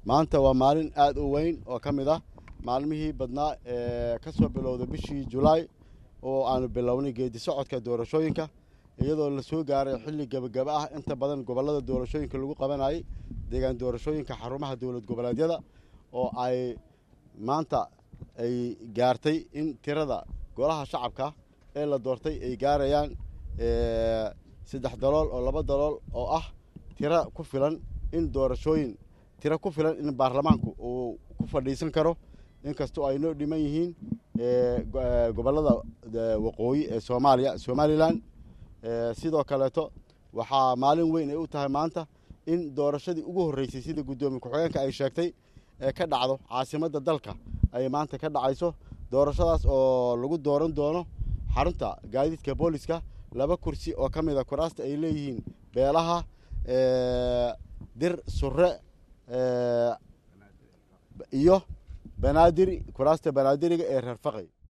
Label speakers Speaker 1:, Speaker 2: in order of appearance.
Speaker 1: maanta waa maalin aad u weyn oo ka mid ah maalmihii badnaa ee ka soo bilowda bishii julaay oo aanu bilownay geedi socodka doorashooyinka iyadoo la soo gaaray xilli gebagaba ah inta badan gobollada doorashooyinka lagu qabanayay deegaan doorashooyinka xarumaha dowlad goboleedyada oo ay maanta ay gaartay in tirada golaha shacabka ee la doortay ay gaarayaan saddex dalool oo laba dalool oo ah tiro ku filan in doorashooyin tiro ku filan in baarlamaanku uu ku fadhiisan karo inkastoo ay noo dhiman yihiin gobollada waqooyi ee soomaaliya somalilan sidoo kaleeto waxaa maalin weyn ay u tahay maanta in doorashadii ugu horreysay sida guddoomiye ku-xigeenka ay sheegtay ee ka dhacdo caasimadda dalka ay maanta ka dhacayso doorashadaas oo lagu dooran doono xarunta gaadiidka booliska laba kursi oo ka mid a kuraasta ay leeyihiin beelaha dir surre iyo banaadiri kuraasta banaadiriga ee reer faqay